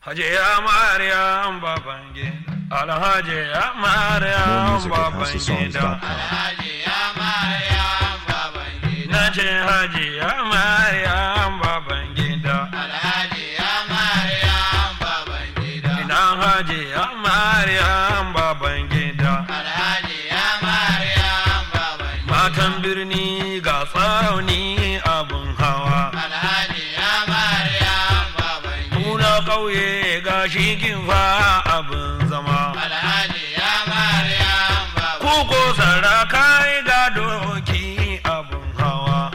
Hajiya Maryam Babangida, Alhajiya Maryam More music at Babangida. houseofsongs.com. Na ce Hajiya Maryam Babangida. Ina Hajiya Maryam Babangida. Matan birni ga tsauni abin hawa. Muna ƙauye ga shigin fa abin zama. Kuko sarakai ga doki abin hawa.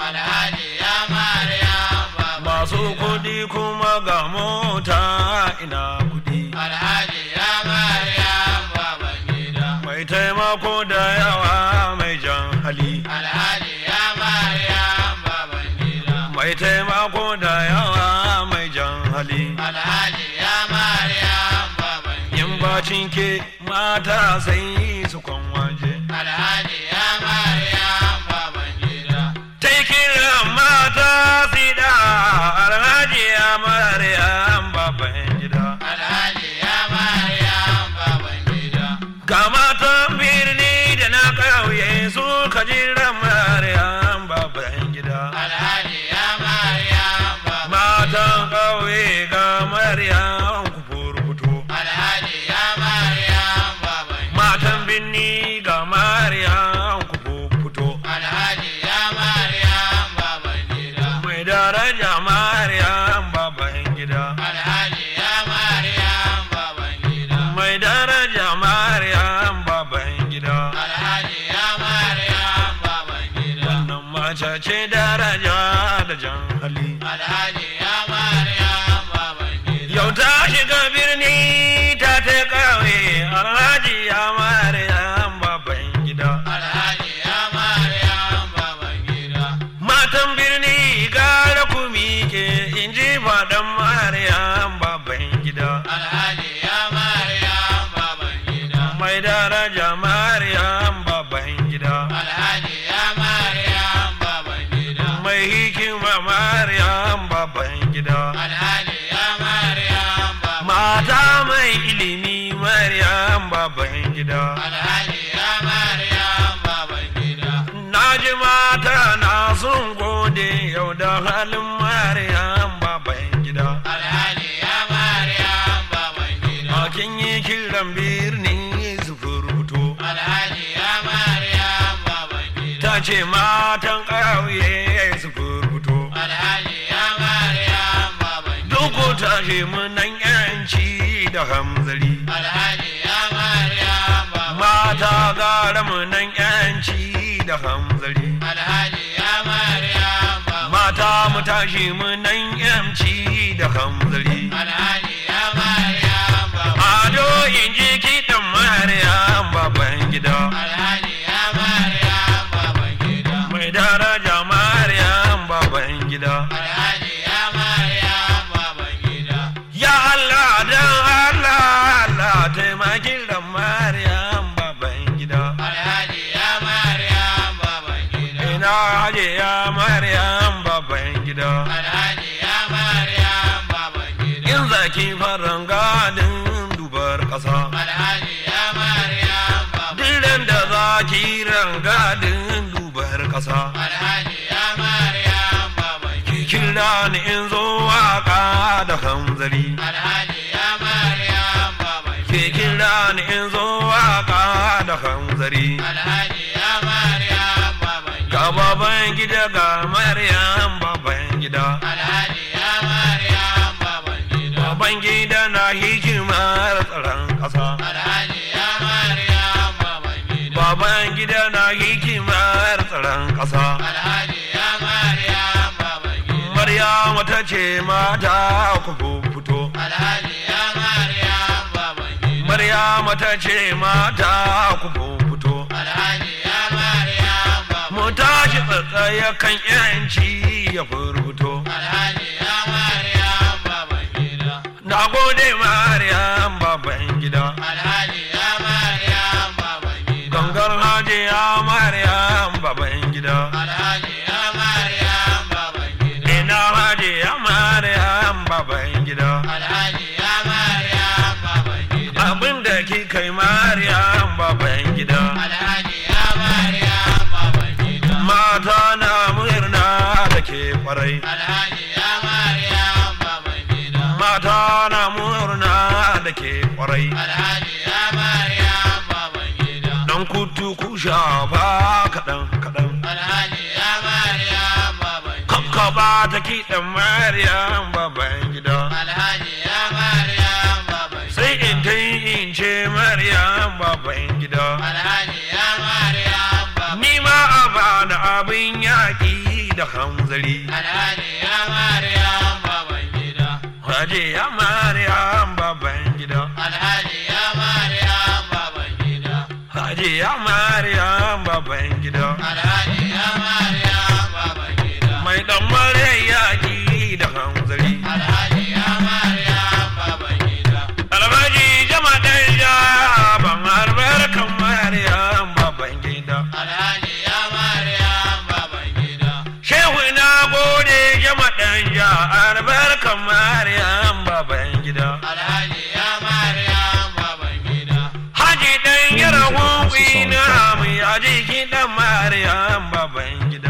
Masu kuɗi kuma ga mota ina kuɗi. Mai taimako da yawa mai jan hali. Mai taimako da yawa mai jan hali. In bacin ke mata sai su kwan waje. Ta kiran mata sida alhaji ya Maryam baban gida. Ga matan birni da na ƙauye su ka jiran Maryam baban gida. Matan ƙauye ga Maryam ku furfuto. Matan birni ga Maryam ku furfuto. Mai daraja Maryam baban gida. Mai daraja Maryam baban gida. Wannan mace ce daraja da jan hali. Yau ta shiga birni ta ta kawai alhaji ya Maryam baban gida. Matan birni gara ku miƙe in ji faɗan Maryam baban gida. Mai daraja Maryam baban gida. Mai hikima Maryam baban gida. Mata mai ilimi Maryam baban gida. Na ji mata na sun gode yau da halin Maryam baban gida. Makin yi kiran birni su furfuto. Ta ce matan ƙauye su furfuto. Duk ta ce munan yanci da hamzari. Mata gara munan yanci da hamzari. Mata mu tashi munan yanci da hamzari. Ado in ji kiɗan Maryam baban gida. Mai daraja Maryam baban gida. Ya Allah dan Allah Allah taimaki da Maryam baban gida. Ina haje ya Maryam baban gida. In zaki faran gadin dubar ƙasa. Diren da zaki rangadin dubar ƙasa. Ki kira ni in zo waka da hamzari. Ki kira ni in zo waka da hamzari. Ga baban gida ga Maryam baban gida. Baban gida na hikimar tsaron ƙasa. Baban gida na hikimar tsaron ƙasa. Maryam ta ce mata ku fito. Maryam ta ce mata ku fito. Mu tashi tsatsaya kan yanci ya furfuto. Na gode Maryam baban gida. Gangar hajiya Maryam baban gida. Ina hajiya Maryam baban gida. Alhaji ya kwarai Alhaji ya Maryam baban gida. mata na murna da ke kwarai Alhaji ya Maryam baban gida. dan kutu ku shafa kaɗan kaɗan Alhaji ya Maryam baban gida. kakkaba ta kiɗan maryam baban gida Alhaji ya Maryam baban gida. sai in ta yi in ce maryam baban gida Alhaji ya Maryam baban ni ma a bada abin yaƙi da hanzari Alhaji ya Maryam baban gida. Haje ya maryam baban gida Alhaji ya Maryam baban gida. Haje ya maryam baban gida Alhaji ya Maryam baban gida. mai dan mare yaƙi da hanzari Alhaji ya Maryam baban gida. albaji jama dan ja ban albarkan maryam baban gida Alhaji ya Maryam baban gida. shehu na gode jama dan ja albarkan maryam baban gida Alhaji ya Maryam baban gida. haji dan yara na mu yaji kiɗan maryam baban gida